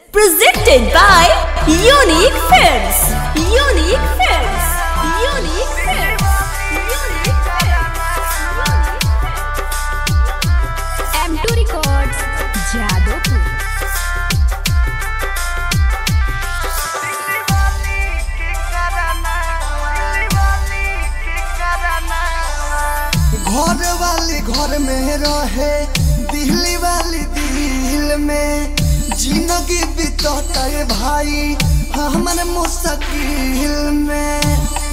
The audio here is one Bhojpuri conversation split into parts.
Presented by Unique Films. Unique Films. Unique Films. Unique M2 Records, Jadopur. घर वाली घर में रहे दिल्ली वाली दिल में जिंदगी बितता है भाई हमर मुश्किल में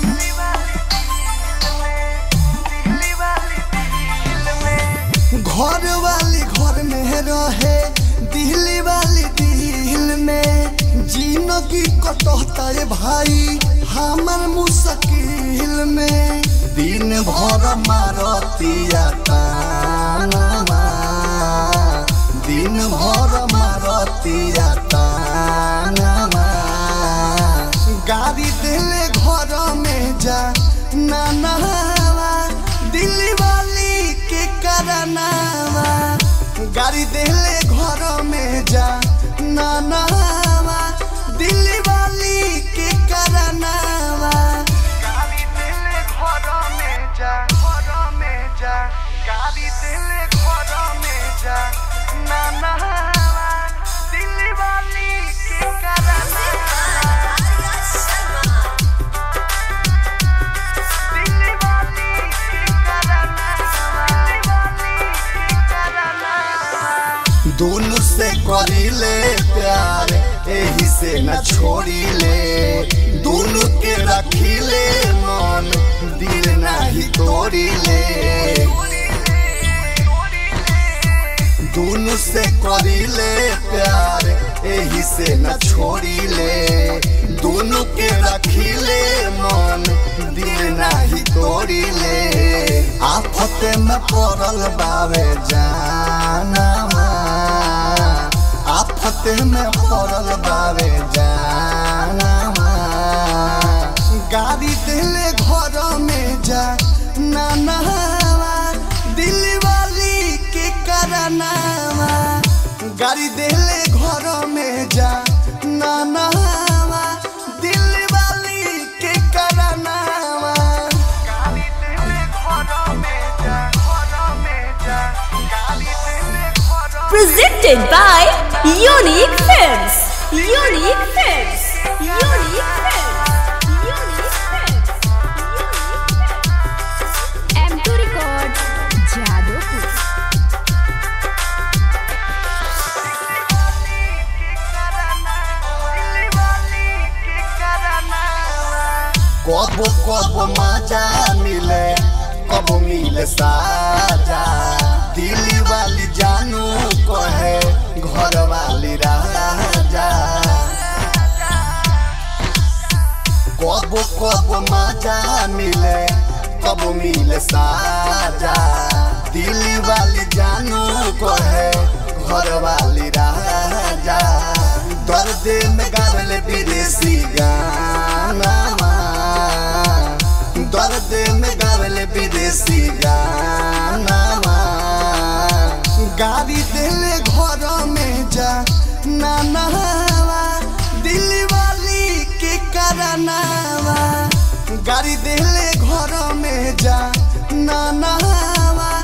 घर वाली घर में रहे दिल्ली वाली दिल में जिंदगी कटता है भाई हमर मुश्किल में दिन भर मारतिया तानमा दिन भर मारतिया तानमा गाड़ी दिले घर में जा नानावा दिल्ली वाली के करनावा गाड़ी दिले घर में जा नानावा दिल्ली वाली के करनावा गाड़ी दिले घर में जा घर में जा गाड़ी दिले घर में जा नानावा दिल्ली वाली के करनावा दिल्ली वाली के करनावा दिल्ली वाली के करनावा दोनों से करीले प्यार एही से न छोड़ीले दोनों के रखीले मन दिल नाही तोड़ीले दोनों से करीले प्यार एही से न छोड़ीले दोनों के रखीले मन दिल नाही तोड़ीले आफत में पड़ल बावे जानमा आफत में पड़ल बावे जानमा गाड़ी दिले घर में जा नानावा दिल्ली वाली के करनावा गाड़ी दिले घर में जा नानावा दिल्ली वाली के करनावा गाड़ी दिले घर में जा घर में जा गाड़ी दिले घर Presented by Unique Films. Unique Films. Unique Films. Unique Films. M2 Records, Jadopur. कब कब मजा मिले कब मिले साजा दिल्ली वाली जानू कहे घर वाली राजा कब कब मजा मिले कब मिले साजा दिल्ली वाली जानू कहे घर वाली राजा दर्द में गावल विदेशी गाना दर्द में गावल विदेशी गाना गाड़ी दिले घर में जा नानावा दिल्ली वाली के करनावा गाड़ी दिले घर में जा नानावा